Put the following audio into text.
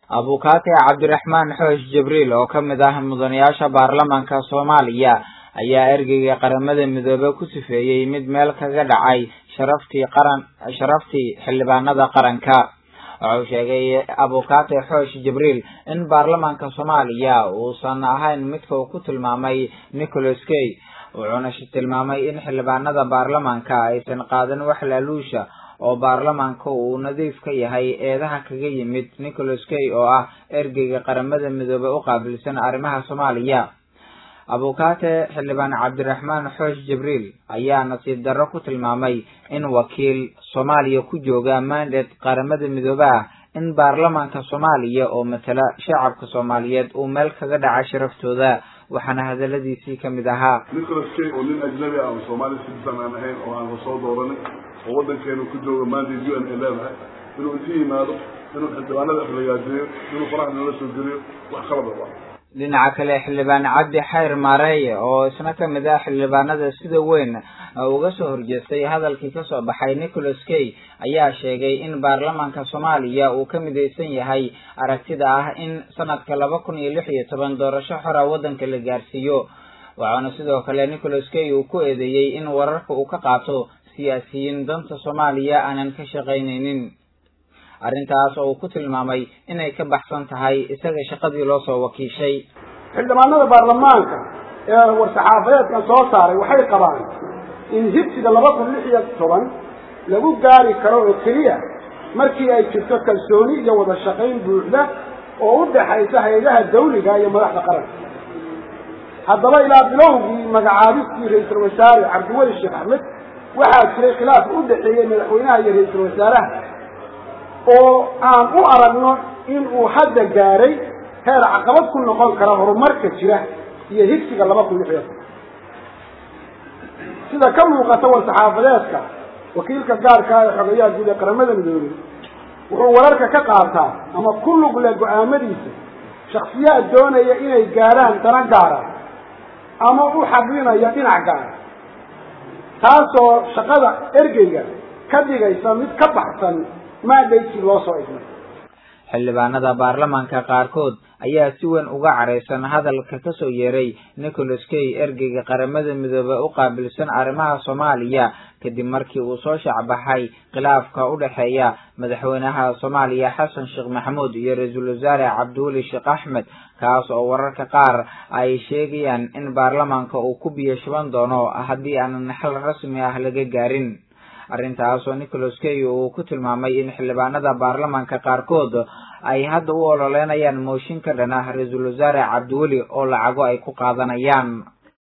abukaate cabdiraxmaan xoosh jibriil oo ka mid ah mudanayaasha baarlamaanka soomaaliya ayaa ergeyga qaramada midoobe ku sifeeyey mid meel kaga dhacay sharaftii qaran sharaftii xildhibaanada qaranka wuxuu sheegay abukaate xoosh jibriil in baarlamaanka soomaaliya uusan ahayn midka uu ku tilmaamay nicholas kay wuxuuna tilmaamay in xildhibaanada baarlamaanka aysan qaadan wax laaluusha oo baarlamaanka uu nadiif ka yahay eedaha kaga yimid nicholas kay oo ah ergeyga qaramada midoobe u qaabilsan arrimaha soomaaliya abukaate xildhibaan cabdiraxmaan xoosh jibriil ayaa nasiib darro ku tilmaamay in wakiil soomaaliya ku jooga mandate qaramada midoobe ah in baarlamaanka soomaaliya oo matala shacabka soomaaliyeed uu meel kaga dhaca sharaftooda waxaana hadaladiisii kamid ahaa nicholas kay oo nin ajnabi ah oo soomaali citizen aan ahayn oo aan lasoo dooranin oo waddankeenu ku jooga mandate u n ay leedahay inuu inti yimaado inuu xildhibaanada aflagaadeeyo inuu faraha noola soo geliyo wax qalaba waa dhinaca kale xildhibaan cabdi xayr maareeye oo isna kamid ah xildhibaanada sida weyn uga soo horjeestay hadalkii kasoo baxay nicholas kay ayaa sheegay in baarlamaanka soomaaliya uu ka midaysan yahay aragtida ah in sanadka laba kun iyo lix iyo toban doorasho xora waddanka la gaarsiiyo waxaana sidoo kale nicholas kay uu ku eedeeyey in wararka uu ka qaato siyaasiyiin danta soomaaliya aanan ka shaqaynaynin arrintaas oo uu ku tilmaamay inay ka baxsan tahay isaga shaqadii loo soo wakiishay xildhibaanada baarlamaanka ee war-saxaafadeedkan soo saaray waxay qabaan in hibsiga laba kun lix iyo toban lagu gaari karo oo keliya markii ay jirto kalsooni iyo wada shaqayn buuxda oo u dhaxaysa hay-adaha dawliga iyo madaxda qaranka haddaba ilaa bilowgii magacaabistii ra-iisul wasaare cabdiweli sheekh axmed waxaa jiray khilaaf u dhexeeyey madaxweynaha iyo ra-iisul wasaaraha oo aan u aragno in uu hadda gaaray heer caqabad ku noqon kara horumarka jira iyo higsiga laba kun lix iyo toban sida ka muuqata war-saxaafadeedka wakiilka gaarka ah ee xogayaha guud ee qaramada midoobey wuxuu wararka ka qaataa ama ku lug leh go-aamadiisa shaksiyaad doonaya inay gaarhaan dana gaara ama u xadlinaya dhinac gaara taasoo shaqada ergeyga ka dhigaysa mid ka baxsan maadhaydkii loo soo idmay xildhibaanada baarlamaanka qaarkood ayaa si weyn uga caraysan hadalka kasoo yeeray nicholas kay ergeyga qaramada midoobe u qaabilsan arrimaha soomaaliya kadib markii uu soo shacbaxay khilaafka u dhexeeya madaxweynaha soomaaliya xasan sheekh maxamuud iyo ra-iisul wasaare cabdiweli sheekh axmed kaas oo wararka qaar ay sheegayaan in baarlamaanka uu ku biyo shuban doono haddii aanan xal rasmi ah laga gaarin arrintaas oo nicholas kay uu ku tilmaamay in xildhibaanada baarlamaanka qaarkood ay hadda u ololeynayaan mooshin ka dhan ah ra-iisul wasaare cabdiweli oo lacago ay ku qaadanayaan